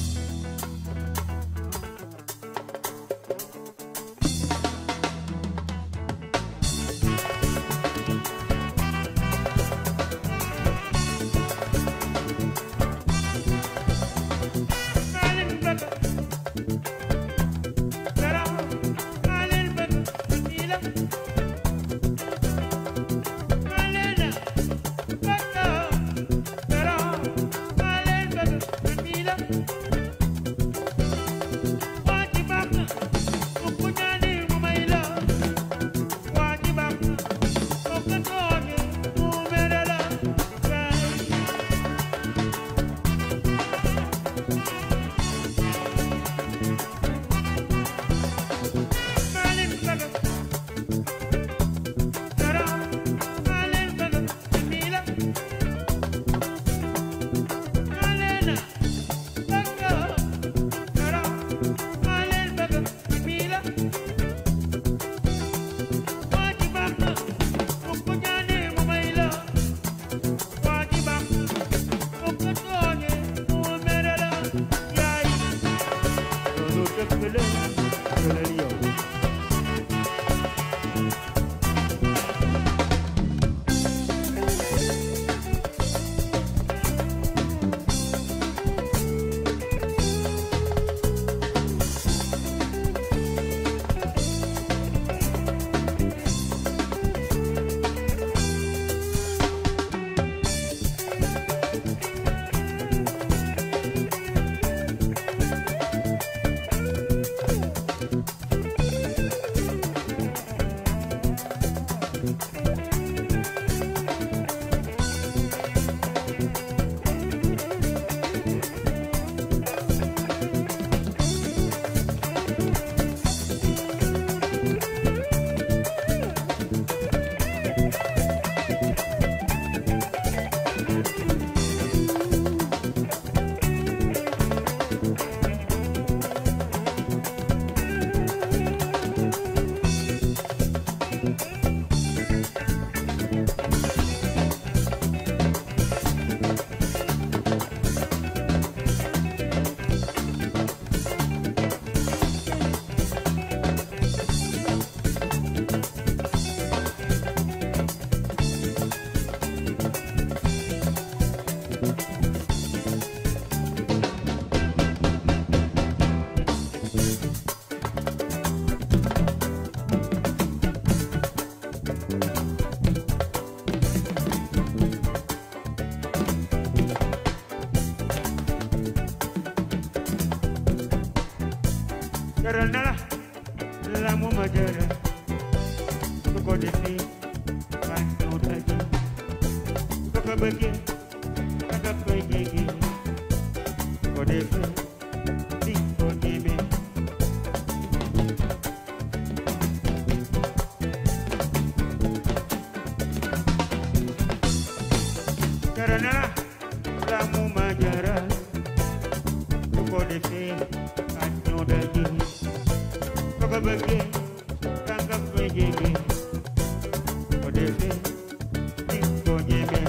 jaral na la la mu ma jaral su ko defee waa ñëw daje su ko bëggee nga koy jege su ko defee di ko ñeme jaral na la la mu ma jaral su ko defee waa ñëw daje su ko bëggee nga koy jege su ko defee di ko ñeme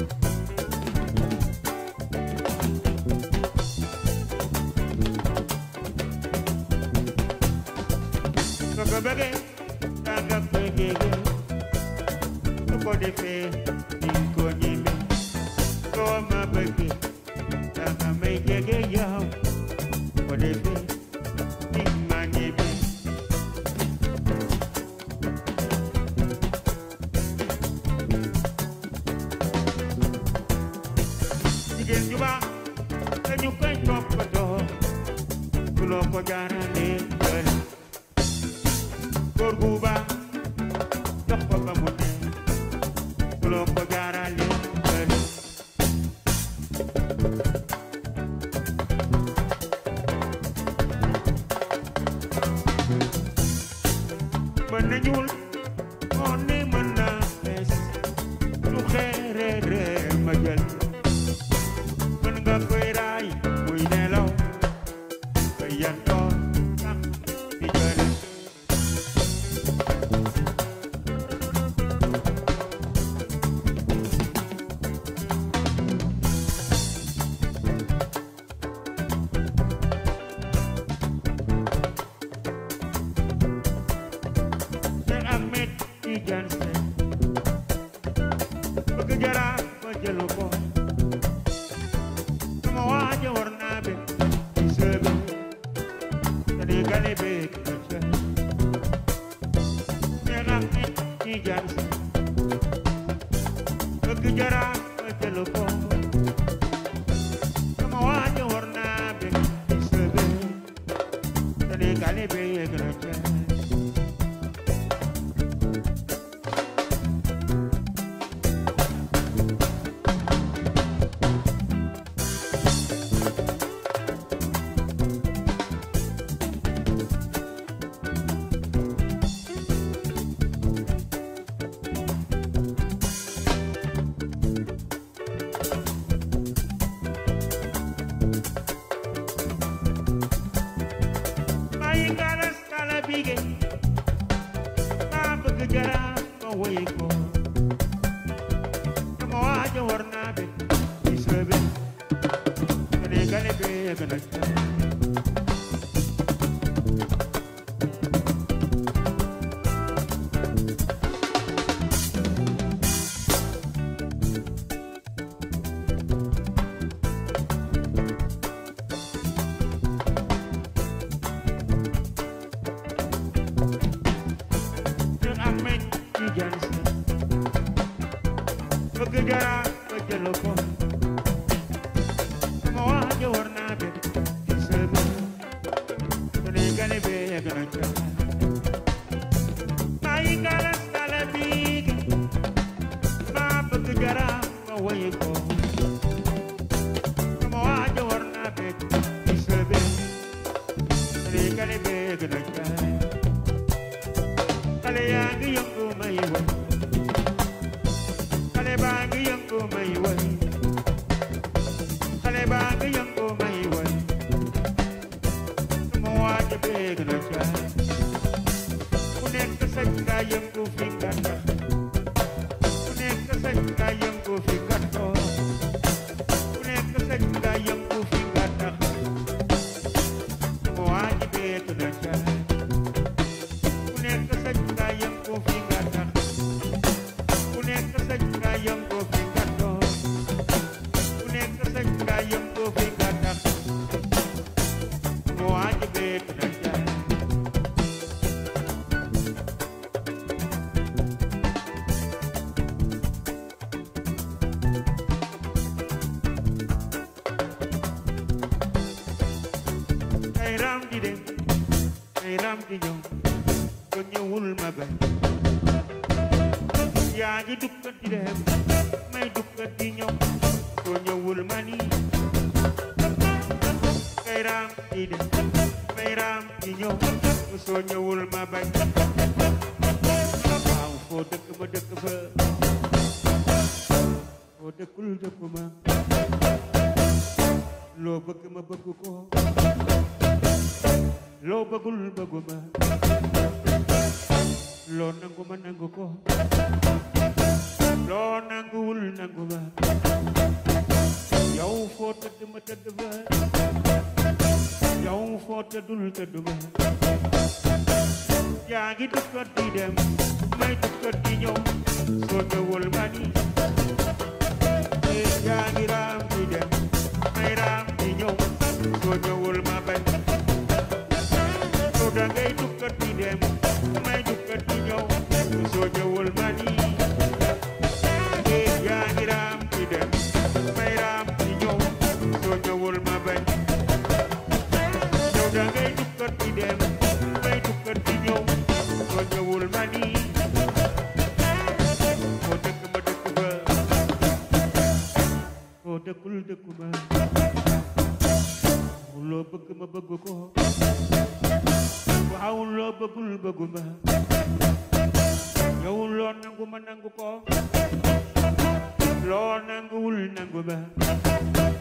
su ko bëggee nga koy jege su ko defee di ko ñeme soo ma bëggee nga may jege yow su ko defee di ma ñeme jigéen ju baax dañu koy toppatoo su loo ko jaarale bëri góor gu baax jox ko ba mu ne su loo ko jaarale bëri mën na ñuul moo ne mën na fees lu xeereere ma jël mën nga koy raay muy nelaw ba yantoo sax di jële jël ko sama waaja war naa be ci sëbe te di gale be ki na ca neexam nit ñi jaar si bëgg jara ma jël ko sama waaja war naa be ci sëbe te di gale be ki na ca bàyyi galas kala bige maa bëgg jara ma woy ko sama waaja war naa be ci sëbe te di gale be gën a ca ñun am nañ ci jaan si bëgg jara ba jël ko sama waaja war naa be ci sëbe te di gale be gën a ca bàyyi galas kala bige maa bëgg jara ma woy ko sama waaja war naa be ci sëbe te di gale be gën a ca xale yaa ngi yëngu may woy xale baa ngi yëngu may woy xale baa ngi yëngu may woy sama waaja beeg na caay ku nekk sañ nga yëngu fi nga tax ku nekk sañ nga yëngu fi nga toog ku nekk sañ nga yëngu fi nga tax sama waaja beeg na caay ku nekk sañ nga yëngu fi nga tax ku nekk sañ nga yëngu fi nga toog ku nekk sañ nga yëngu fi nga tax mu waaj beet na jaay ay ram di dem ay ram di ñëw ko ñëwul ma bañ yaa ngi dukkat di dem may dukkat di ñëw ko ñëwul ma ni kay raam di dem may raam di ñëw soo ñëwul ma bañ waaw foo dëkk ma dëkk fa foo dëkkul dëkk ma loo bëgg ma bëgg ko loo bëggul bëggu ma loo nangu ma nangu ko loo nanguwul nangu ma yow foo tëdd ma tëdd fa yow foo tëddul tëdd ma yaa ngi dukkat di dem may dukkat di ñëw soo ñëwul ma ni eh, yaa ngi raam di dem may raam di ñëw soo ñëwul ma bañ soo da ngay dukkat di dem may dukkat di ñëw soo ñëwul ma ni eh, yaa ngi raam di dem may raam di ñëw soo ñëwul ma bañ yow da ngay dukkat di dem may dukkat di ñëw soo ñëwul ma ni foo dëkk ma dëkk fa foo dëkkul dëkku ma loo bëgg ma bëgg ko waaw loo bëggul bëggu ma yow loo nangu ma nangu ko loo nanguwul nangu ma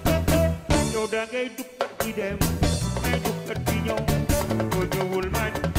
yow da ngay dukkat di dem may dukkat di ñëw soo ñëwul ma ni